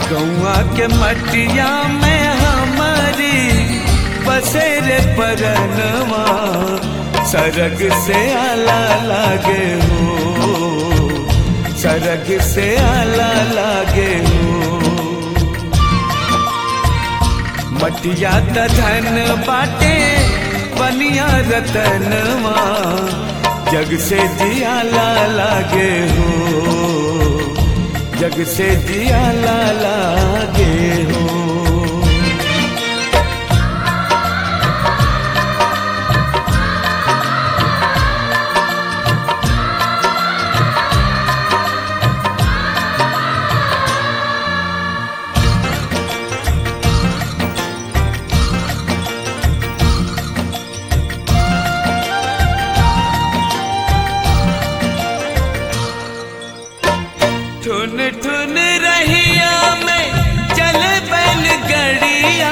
गौआ के मटिया में हमारी बसेरे परनवा सरग से आला लागे हो सरग से आला लागे हो मटिया त धन बाटे बनिया रतनवा जग से जियाला लागे हो जग से जियाला लागे हो ठुन ठुन रहिया में चले बैल गड़िया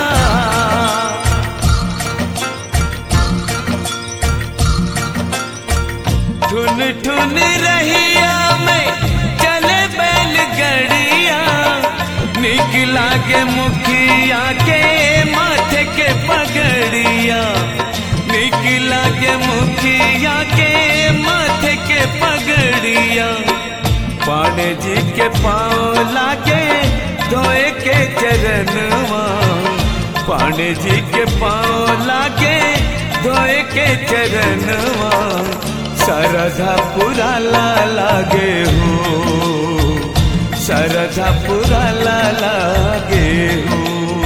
ठुन ठुन रहिया में चले बैल गड़िया निकला के मुखिया के माथे के पगड़िया निकला के मुखिया के माथे के पगड़िया पाणे जी के पाँव लागे धोए के चरणवा पाणे जी के पाँव लागे धोए के चरणवा सरधा पुरा ला लागे हो सरधा पुरा ला लागे हो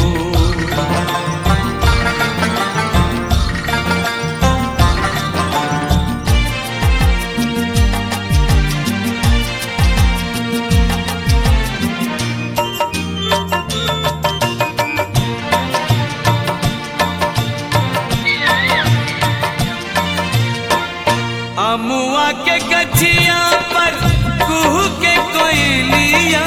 अमुआ के गछिया पर कुहू के कोयलिया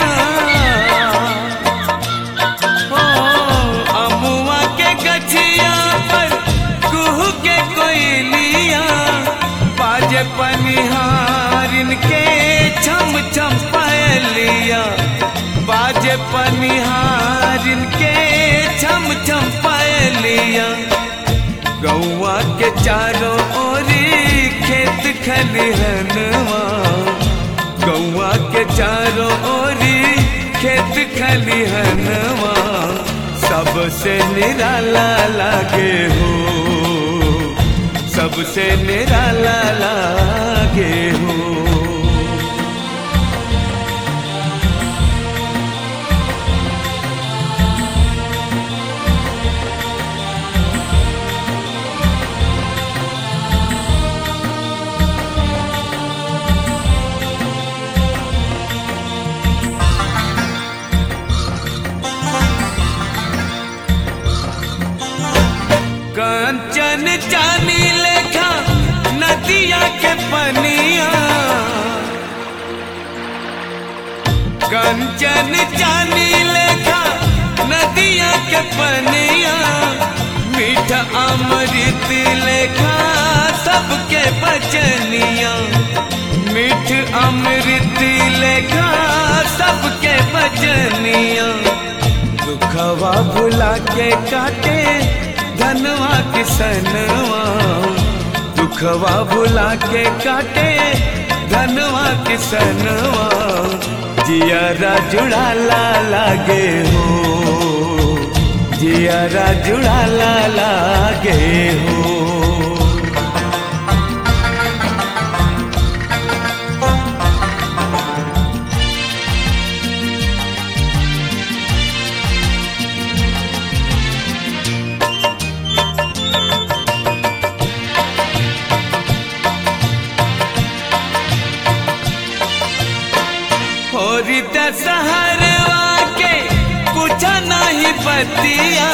हो अमुआ के गछिया पर कुहू के कोयलिया बाजे पनिहारिन के छम छम पायलिया बाजे पनिहारिन के छम छम पायलिया गौआ के चारों ओरी खेत खलिहनवा गौआ के चारों ओरी खेत खलिहनवा सबसे निराला लागे हो सबसे निराला लागे हो कंचन चानी लेखा नदिया के पनिया कंचन चानी लेखा नदिया के पनिया मीठा अमृत लेखा सबके बचनिया मीठ अमृत लेखा सबके बचनिया दुखवा भुला के काटे धनवा किसनवा दुखवा भुला के काटे धनवा किसनवा जियारा जुड़ाला लागे हो जियारा जुड़ाला लागे हो होरी दशहरवा के पूछा नहीं बतिया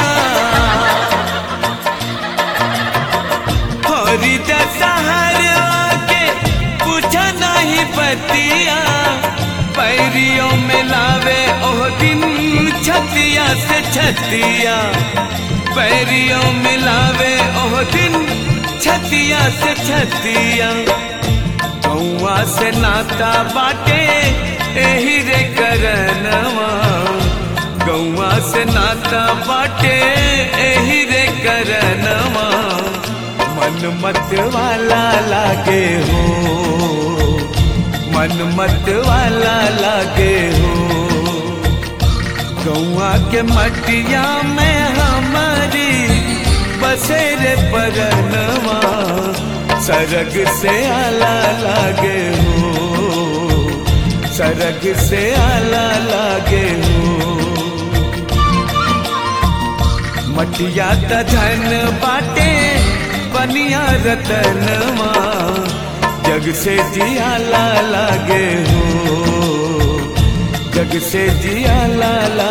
होरी दशहरवा के पूछा नहीं बतिया पैरियों में लावे ओह दिन छतिया से छतिया पैरियों में लावे ओह दिन छतिया से छतिया गौआ से नाता बाटे एही रे करनवा मन मत वाला लागे हो मन मत वाला लागे हो गौआ के मटिया में हमारी बसेरे परनवा सरग से आला लागे हो सरग से आला लागे हो मटिया त धन बाटे बनिया रतनवा जग से जियाला लागे हो जग से जियाला लागे